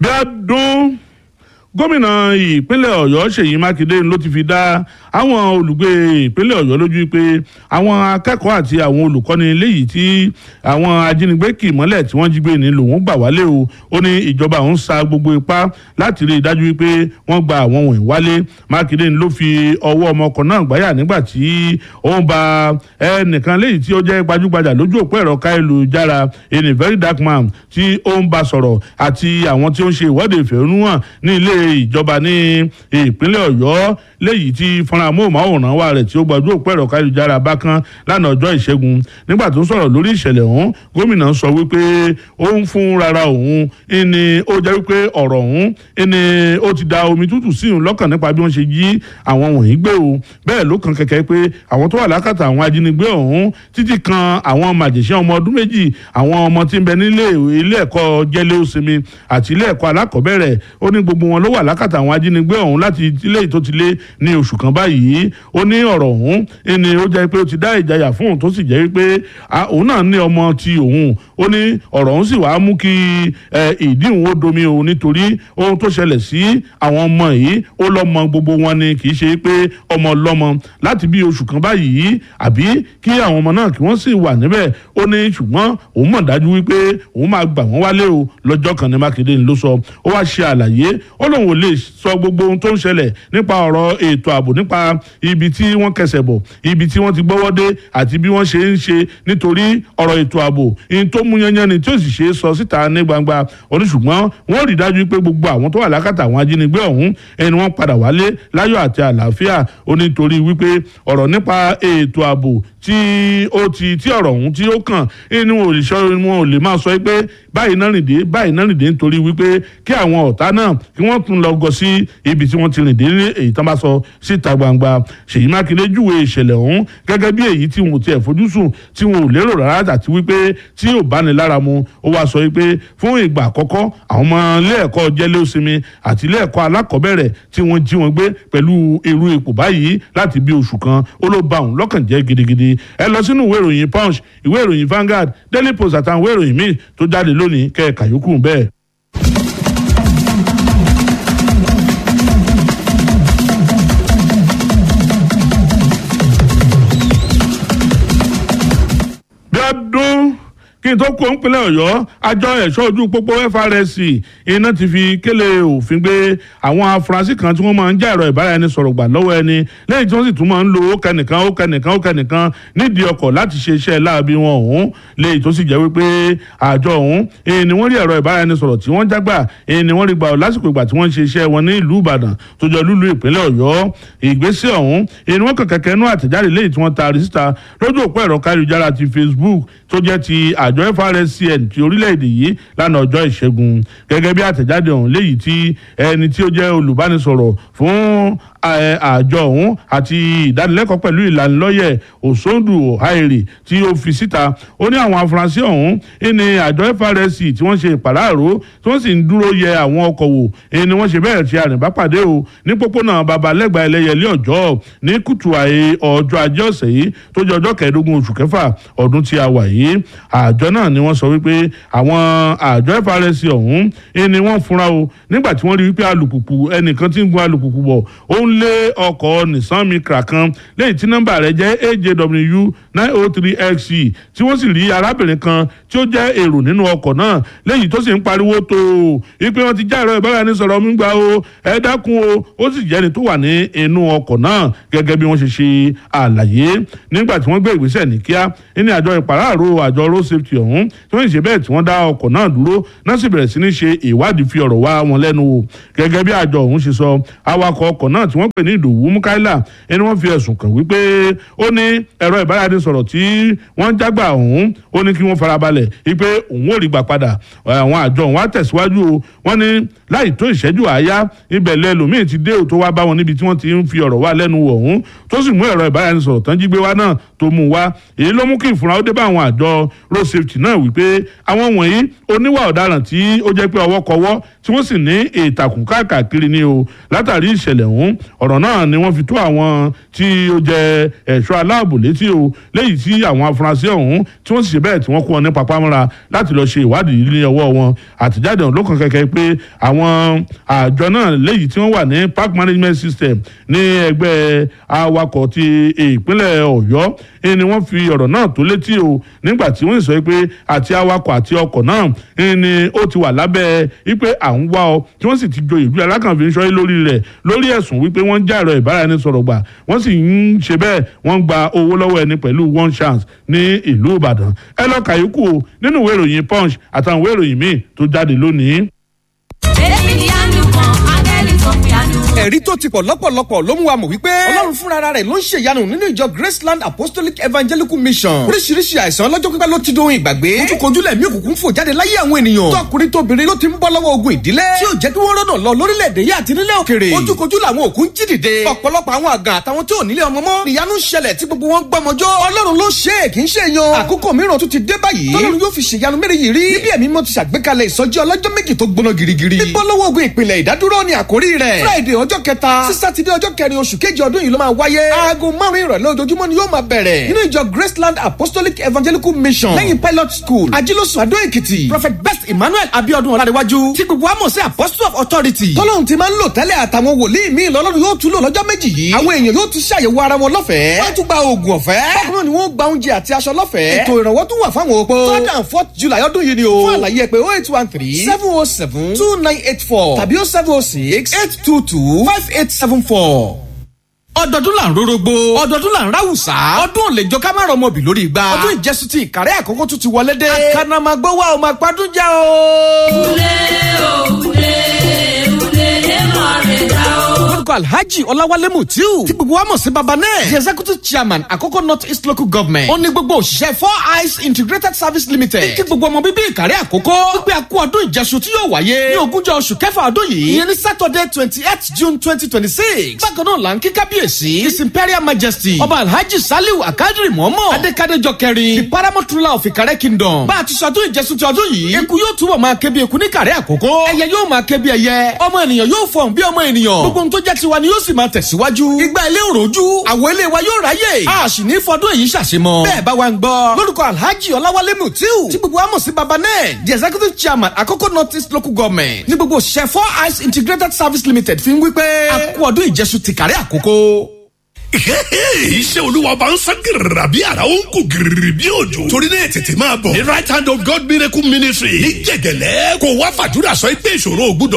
bí a dún gómìnà ìpínlẹ̀ ọ̀yọ́ ṣèyí mákindé ló ti fi dá àwọn olùgbé ìpínlẹ̀ ọ̀yọ́ lójú pé àwọn akẹ́kọ̀ọ́ àti àwọn olùkọ́ni léyìí tí àwọn ajínigbé kì mọ́lẹ̀ tí wọ́n jí gbé ní lòun gbà wálé o ó ní ìjọba òun sa gbogbo ipá láti rí i dájú pé wọ́n gba àwọn wọ̀nyí wálé mákindé ló fi ọwọ́ ọmọkùnrin náà gbáyà nígbà tí ó ń ba ẹnìkan léyìí tí ó jẹ́ gbajúgbajà lójú òpó ẹ̀rọ káyélujára in a very dark man tí ó ń bá sọ̀rọ̀ àti àwọn tí ó ń ṣe ìwọ́de ìfẹ̀hónúhàn ní ilé ìjọba ní ìpínlẹ̀ ọ̀yọ́ léyìí tí fúnra móhùnmáwòrán wa rẹ̀ tí ó gbajú òpó ẹ̀rọ káyélujára bá kan lánàá ọjọ́ ìṣẹ́gun nígbà tó ń sọ̀rọ̀ lórí ìṣẹ̀lẹ̀ ọ̀hún gómìnà sọ wípé ó ń fún rárá òun ẹni ó jẹ́ wípé ọ̀rọ̀ ọ̀hún ẹni ó ti da omi tútù sí òun lọ́kàn nípa bí wọ́n ṣe jí àwọn wọ̀nyí gbé o bẹ́ẹ̀ ló kan kẹ̀kẹ́ pé àwọn tó wà lákàtà àwọn ajínigbé ọ̀hún títí kan àwọn màjèṣẹ́ ọmọ ọdún méjì àwọn ọmọ tí ń bẹ nílé ilé ẹ̀kọ́ jẹ́lé òsinmi àti ilé ẹ̀kọ́ alákọ̀ọ́bẹ̀rẹ̀ ó ní gbogbo wọn ló wà lákàtà àwọn ajínigbé ọ̀hún láti ilé tó ti lé ní oṣù kan báyìí ó ní ọ̀rọ̀ ọ̀hún ẹni ó jẹ́ pé ó ti dá ìjayà fún òun tó sì jẹ́ wípé òun náà ní ọmọ ti òun ó ní ọ̀rọ̀ ọ̀hún sì wàá mú kí ìdí òun ó domi òun nítorí ohun tó ṣẹlẹ̀ sí àwọn ọmọ yìí ó lọ́mọ gbogbo wọn ni kì í ṣe pé ọmọ lọ́mọ láti bí oṣù kan báyìí àbí kí àwọn ọmọ náà kí wọ́n sì wà níbẹ̀ ó ní ṣùgbọ́n òun mọ̀ dájú wípé òun máa gbà wọ́n wálé o lọ́jọ́ kan ní mákindé ló sọ ó wá ṣe àlàyé ó lóun ò lè sọ gbogbo ohun tó ń ṣẹlẹ̀ nípa ọ̀rọ̀ ètò ààbò nípa ibi tí wọ́n kẹsẹ̀ bọ̀ ibi tí wọ́n ti gbọ́wọ́ dé àti bí wọ́n ṣe ń ṣe nítorí ọ̀rọ̀ ètò ààbò ihun tó mú yanyan ni tí ó sì ṣe é sọ síta ní gbangba oníṣùgbọ́n wọ́n rí dájú pé gbogbo àwọn tó wà lákàtà àwọn ajínigbé ọ̀hún ẹni wọ́n padà wálé láyọ̀ àti àlàáfíà ó nítorí wípé ọ̀rọ̀ nípa ètò ààbò tí ó ti tí ọ̀rọ̀ ọ̀hún tí ó kàn inú òrìṣọ́ wọn ò lè máa sọ pé báyìí náà rìn dé báyìí náà rìn dé nítorí wípé kí àwọn ọ̀tá náà kí wọ́n tún lọ gọ sí ibi tí wọ́n ti rìn dé ní èyí tán bá sọ síta gbangba ṣèyí mákindé júwe ìṣẹ̀lẹ̀ ọ̀hún gẹ́gẹ́ bí èyí tí wọn ò tiẹ̀ fojú sùn tí wọn ò lérò rárá àti wípé tí ò bá ní lára mu ó wáá sọ wípé fún ìgbà àkọ́kọ́ àwọn ọmọ ilé ẹ̀kọ́ jẹ́lé òsinmi àti ilé ẹ̀kọ́ alákọ̀ọ́bẹ̀rẹ̀ tí wọ́n jí wọn gbé pẹ̀lú irú ipò báyìí láti bí oṣù kan ó ló ba òun lọ́kàn jẹ́ gidigidi ẹ lọ sínú ìwé ìròyìn punch ìwé ìròyìn Vanguard Daily Post àtàwọn ìwé ìròyìn míì tó jáde lónìí kẹ́ẹ̀ka yòókù bẹ́ẹ̀. bí ọdún kí n tó kó ńpínlẹ̀ ọ̀yọ́ àjọ ẹ̀ṣọ́ ojú pópó FRSC iná ti fi kélé òfin gbé àwọn afurasí kan tí wọ́n máa ń já ẹ̀rọ ìbáraẹnisọ̀rọ̀ gbà lọ́wọ́ ẹni lẹ́yìn tí wọ́n sì tún máa ń lo ó kẹnìkan ó kẹnìkan ó kẹnìkan nídìí ọkọ̀ láti ṣe iṣẹ́ láabi wọn ọ̀hún lẹ́yìn tó sì jẹ́ wípé àjọ ọ̀hún èyí ni wọ́n rí ẹ̀rọ ìbáraẹnisọ̀rọ̀ tí wọ́n jágbà èyí ni wọ́n rí gbà lásìkò ìgbà tí wọ́n ń ṣe iṣẹ́ wọn ní ìlú Ìbàdàn tó jọ lúlu ìpínlẹ̀ Ọ̀yọ́ ìgbésẹ̀ ọ̀hún èyí ni wọ́n kàn kẹ́kẹ́ nú àtẹ̀jáde lẹ́yìn tí wọ́n taari síta lójú òpó ẹ̀rọ káyélujára ti Facebook tó jẹ́ ti àjọ FRSCN ti orílẹ̀-èdè yìí lánàá ọjọ́ ìṣẹ́gun gẹ́gẹ́ bí àtẹ̀jáde ọ̀hún léyìí tí ẹni tí ó jẹ́ olùbánisọ̀rọ̀ fún àjọ ọ̀hún àti ìdánilẹ́kọ̀ọ́ pẹ̀lú ìlanilọ́yẹ̀ òṣòdù ọ̀háìrì tí ó fi síta ó ní àwọn afurasí ọ̀hún ní àjọ FRSC tí wọ́n ṣe ìpàráàró tí wọ́n sì ń dúró yẹ àwọn ọkọ̀ wò ni wọ́n ṣe bẹ́ẹ̀ ṣe àrìnbápàdé o ní pópónà babalẹ́gbà ẹlẹ́yẹlé ọjọ́ ní kùtù àyè ọjọ́ ajé ọ̀sẹ̀ yìí tó jẹ́ ọjọ́ kẹẹ̀ẹ́dógún oṣù kẹfà ọdún tí a wà yìí àjọ náà ni wọ́n sọ wípé àwọn àjọ FRSC ọ̀hún ni wọ́n fúnra o nígbà tí wọ́n rí wípé alùpùpù ẹnìkan tí ń gun alùpùpù bọ̀ ó ń lé ọkọ̀ Nissan Micra kan lẹ́yìn tí nọ́mbà rẹ̀ jẹ́ AJW nine oh three XC tí wọ́n sì rí arábìnrin kan tí ó jẹ́ èrò nínú ọkọ̀ náà lẹ́yìn tó sì ń pariwo tó o wípé wọ́n ti já ẹ̀rọ ìbáraẹnisọ̀rọ̀ mi gbà o ẹ dákun o ó sì jẹ́ni tó wà ní inú ọkọ̀ náà gẹ́gẹ́ bí wọ́n ṣe ṣe àlàyé nígbà tí wọ́n gbé ìgbésẹ̀ ní kíá ní àjọ ìpàráàrò àjọ road safety ọ̀hún tí wọ́n ṣe bẹ́ẹ̀ tí wọ́n dá ọkọ̀ náà dúró náà sì bẹ̀rẹ̀ sí ní ṣe ìwádìí fi ọ̀rọ̀ wá wọn lẹ́nu wò gẹ́gẹ́ bí àjọ ọ̀hún ṣe sọ awakọ̀ ọkọ̀ náà tí wọ́n pè ní ìdòwú mukaila ẹni wọ́n fi ẹ̀sùn kàn wípé ó ní ẹ̀rọ ìbáraẹnisọ̀rọ̀ tí wọ́n jágbà ọ̀hún ó ní kí wọ́n farabalẹ̀ wípé òun ò rí gbà padà àwọn àjọ ọ̀hún á tẹ̀síwájú o wọ́n ní láì tó ìṣẹ́jú àáyá ibẹ̀ lẹ́lòmíì ti dé ò tó wá bá wọn níbi tí wọ́n ti ń fi ọ̀rọ̀ wá lẹ́nu wò ọ̀hún tó sì mú ẹ̀rọ ìbáraẹnisọ̀rọ̀ tán jí gbé wá náà tó tó mú wá èyí ló mú kí ìfura ó dé bá àwọn àjọ road safety náà wípé àwọn wọ̀nyí oníwà ọ̀daràn tí ó jẹ́ pé ọwọ́ kọwọ́ tí wọ́n sì ní ìtàkùn káàkiri ni o látàrí ìṣẹ̀lẹ̀ ọ̀hún ọ̀rọ̀ náà ni wọ́n fi tó àwọn tí ó jẹ́ ẹ̀ṣọ́ aláàbò létí o léyìí tí àwọn afurasí ọ̀hún tí wọ́n sì ṣe bẹ́ẹ̀ tí wọ́n kó wọn ní papámọ́ra láti lọ́ọ́ ṣe ìwádìí ní ọwọ́ wọn àtẹ̀jáde ọ̀hún ló kàn kẹ́kẹ́ pé àwọn àjọ náà léyìí tí wọ́n wà ní park management system ní ẹgbẹ́ awakọ̀ ti ìpínlẹ̀ ọ̀yọ́ ni wọ́n fi ọ̀rọ̀ náà tó létí o nígbà tí wọ́n sọ pé àti awakọ̀ àti ọkọ̀ náà ni ó ti wà lábẹ́ wípé à ń wá ọ tí wọ́n sì ti jo ìlú alákànfin ṣọ́yé lórí rẹ̀ lórí ẹ̀sùn wípé wọ́n ń já ẹ̀rọ ìbáraẹnisọ̀rọ̀ gbà wọ́n sì ń ṣe bẹ́ẹ̀ wọ́n ń gba owó lọ́wọ́ ẹni pẹ̀lú one chance ní ìlú ìbàdàn ẹ lọ kàyókù o nínú ìwé ìròyìn punch àtàwọn ìwé ìròyìn míì tó jáde lónìí. èmi ni àánú kan áńgẹ́lì tó fi àánú. ẹ̀rí tó ti pọ̀ lọ́pọ̀lọpọ̀ ló mú wa mọ̀ wípé ọlọ́run fúnra rẹ̀ ló ń ṣe ìyanu nínú ìjọ graceland apostolic evangelical mission oríṣiríṣi àìsàn ọlọ́jọ́ pípẹ́ ló ti dohun ìgbàgbé ojúkojú lẹ̀mí òkùnkùn fò jáde láyé àwọn ènìyàn tọkùnrin tóbìnrin ló ti ń bọ́ lọ́wọ́ ogun ìdílé tí ò jẹ́ kí wọ́n rọ́nà lọ lórílẹ̀‐èdè yìí àti nílẹ̀ òkèrè ojúkojú làwọn òkú ń jí dìde ọ̀pọ̀lọpọ̀ àwọn àgàn àtàwọn tí ò nílé ọmọ mọ́ ìyanu ṣẹlẹ̀ tí gbogbo wọn gbọmọjọ́ ọlọ́run ló ṣe é kì í ṣe yan àkókò mìíràn tún ti dé báyìí tọ́lọ́run yóò fi ṣèyanu mẹ́rin yìí rí níbi ẹ̀mí mọ́ ti ṣàgbékalẹ̀ ìsọjí ọlọ́jọ́ méjì tó gbóná girigiri bíbọ́ lọ́wọ́ ogun ìpìlẹ̀ ìdádúró ni àkórí rẹ̀ friday ọjọ́ kẹta sí sátidé ọjọ́ kẹrin oṣù kejì ọdún yìí ló máa wáyé aago márùn ìrọ̀lẹ́ ojoojúmọ́ ni yóò máa bẹ̀rẹ̀ nínú ìjọ graceland apostolic evangelical mission lẹ́yìn pilot school ajílósùn adó èkìtì prophet best emmanuel abiodun ọ̀làdéwájú tí gbogbo wa mọ̀ sí apostle of authority tọ́lọ́hún ti máa ń lò tẹ́lẹ̀ àtàwọn wòlíì míì lọ́lọ́run yóò tún lò lọ́jọ́ méjì yìí àwọn èèyàn yóò tún ṣàyẹ̀wò ara wọn lọ́fẹ̀ẹ́ wọ́n tún gba oògùn ọ̀fẹ́ bákan náà ni wọ́n gba oúnjẹ àti aṣọ lọ́fẹ̀ẹ́ ètò ìrànwọ́ tún wà fáwọn opó third and fourth july ọdún yìí ni o fún àlàyé ẹ pé oh eight one three seven oh seven two nine eight four tàbí oh seven oh six eight two two five eight seven four ọdọọdún là ń rorogbo ọdọọdún là ń ráwùsá ọdún ò lè jọ ká má rọmọ bì lórí igba ọdún ìjẹsùn ti ìkàrẹ́ àkókò tún ti wọlé dé àkànnàmàgbọ́ wa ò máa padùn já o. Ule o, ule, ule, lemọ̀ rẹ̀ dá o. orúkọ alhaji ọláwálé mutiu tí gbogbo wa mọ̀ sí baba náà the executive chairman àkókò north east local government ó ní gbogbo òṣìṣẹ́ four eyes integrated service limited kí gbogbo ọmọ bíbí ìkàrẹ́ àkókò wípé a kú ọdún ìjẹsùn tí yóò wáyé ní ogúnjọ́ oṣù kẹfà ọdún yìí ìyẹn ní saturday twenty eight june twenty twenty six bákan náà là ń kí kábíyèsí his imperial majesty ọba alhaji saliu akadiri mọ́mọ́ adékadéjọ kẹrin the paramount ruler of ìkàrẹ́ kingdom bá a ti sọdún ìjẹsùn ti ọdún yìí eku yóò túbọ̀ máa ké bí eku ní ìkàrẹ́ àkókò ẹyẹ yóò máa ké bí ẹyẹ ọmọ ènìyàn yóò fọ̀n bí ọmọ ènìyàn gbogbo ohun tó jẹ́ tiwa ni yóò sì máa tẹ̀síwájú igba ilé òròjú àwọ̀ ilé wa yóò ráyè a sì ní fọdún èyí ṣàṣemọ bẹ́ẹ̀ bá wa ń gbọ́ lórúkọ alhaji ọláwálé mutiu tí gbogbo wa mọ̀ sí baba náà the executive chairman àkókò north east local government ní gbogbo òṣìṣẹ́ four eyes integrated service limited fi ń wí pé a kú ọdún ìjẹsùn ti kàrí àkókò iṣẹ́ olúwa bá ń sán gírìrà bí ara ó ń kú gírìrì bí òjò. torí náà tètè máa bọ̀. ní right hand of God miracle ministry ní jẹ̀gẹ̀lẹ́ kò wá fàdúrà sọ pé ìṣòro ògbúdọ̀.